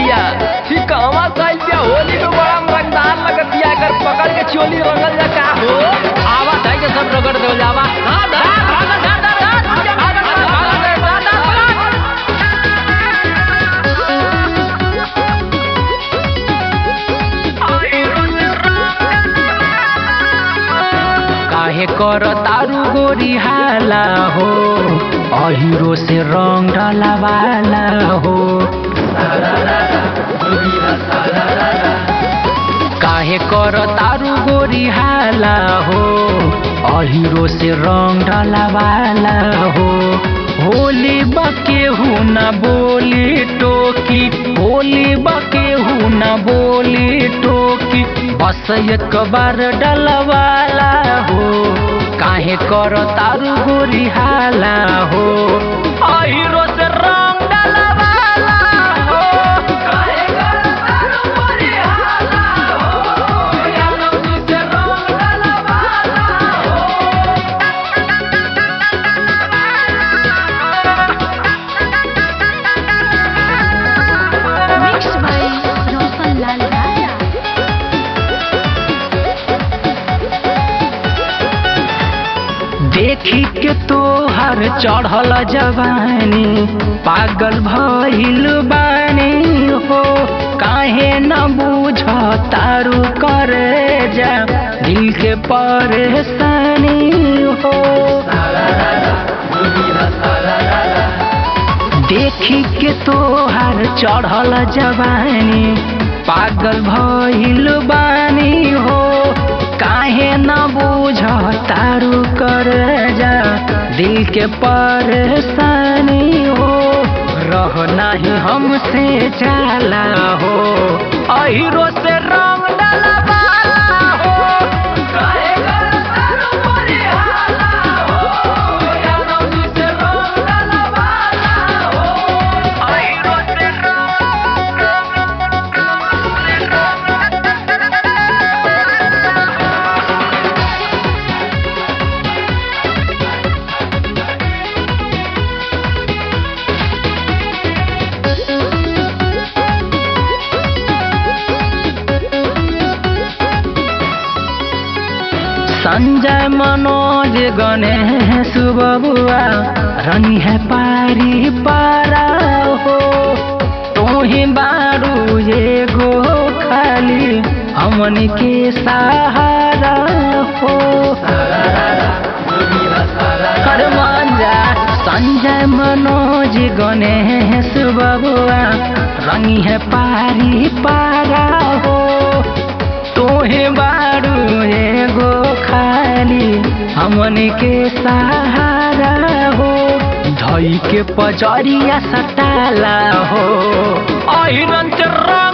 बिया सिकहवा साइड बिया होली में बड़ा रंगदार लगत बिया एकर पकड़ के चोली रंगल जा का हो आवा धाई के सब रगड़ देवल जावा हां धा भाग धा धा धा भाग भाग भाग काहे कर तारू गोरी हाला हो अहिरो से रंग डलावाला हो काहे कर तारू गोरी हाला हो अहिरो से रंग डलावाला हो होली बके हूँ न बोली टोकी होली बके हूँ न बोली टोकी बस एक बार डलवाला हो काहे कर तारू गोरी हाला हो अहिरो से रंग डलवाला हो काहे कर तारू गोरी हाला हो यादव जी से रंग डलवाला Mixed by Roshan Lal Raja. देखी के तोहर चढ़ल जवानी पागल भइल बानी हो काहे न बूझ तारू करे जा दिल के परेशानी हो देखी के तोहर चढ़ल जवानी पागल भइल बानी हो काहे न बूझ तारू कर जा दिल के परेशानी हो रह नाही हमसे जाला हो अहिरो से रंग डलवाला हो काहे कर तारू मोरे हाला हो यादव जी से रंग डलवाला हो अहिरो से संजय मनोज गणेश बबुआ रनी है पारी पारा हो तोही बारू ये गो खाली हमन के सहारा हो हर मांजा संजय मनोज गणेश बबुआ रंगी है पारी पारा हो तोहे बारू एगो खाली हमन के सहारा हो धई के पजरिया सटाला हो अहिरन रंग